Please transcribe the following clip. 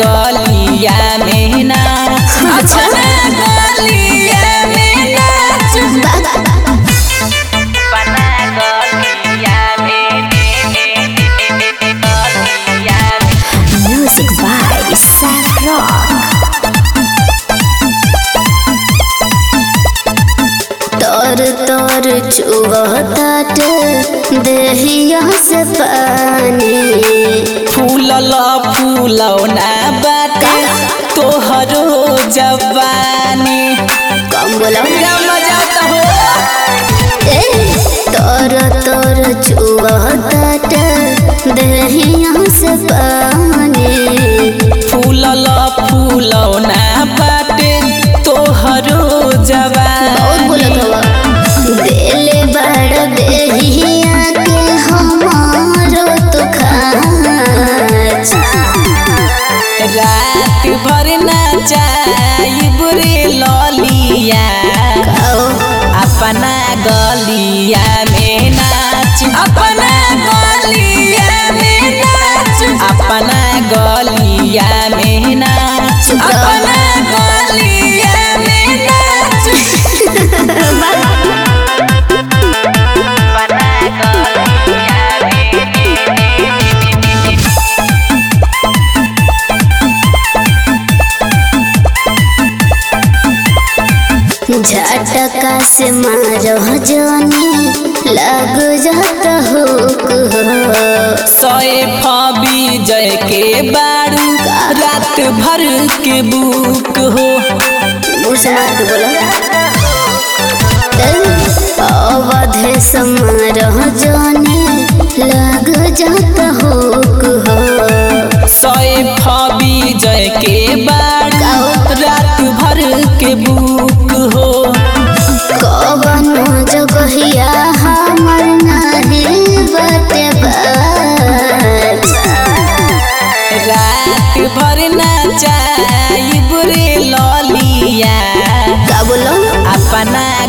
गलिया में नाच अपना गलिया में नाच अपना गलिया में गलिया में Music by Seth Rock. तोर तोर चुवतात देहिया से पानी फूलल फूलौना बाटे तोहरो जवानी कम बोला क्या मजा तो हो ए तोर तोर चुवतात देहिया से पानी फूलल फूलौना बाटे तोहरो बहुत जवानी बोलत हवा देले बड़ देहिया के हमारो तो खाच रात भर नाचाई बुरे ललिया आओ अपना गलिया में नाच अपना गलिया में नाच अपना गलिया में नाच अपना गलिया में नाच अपना गलिया में झटका से मारो जानी लग जाता हो सोए फबी जय के बारू रात भर के बुक हो मुसलमान बोला अवधे समारोह जाने लग जाता हो सोए फबी जय के बारू रात भर के बुक हो कवनो जगहिया हमर नाही बटे बाज रात भर नाचाई बुरे ललिया का बोलो अपना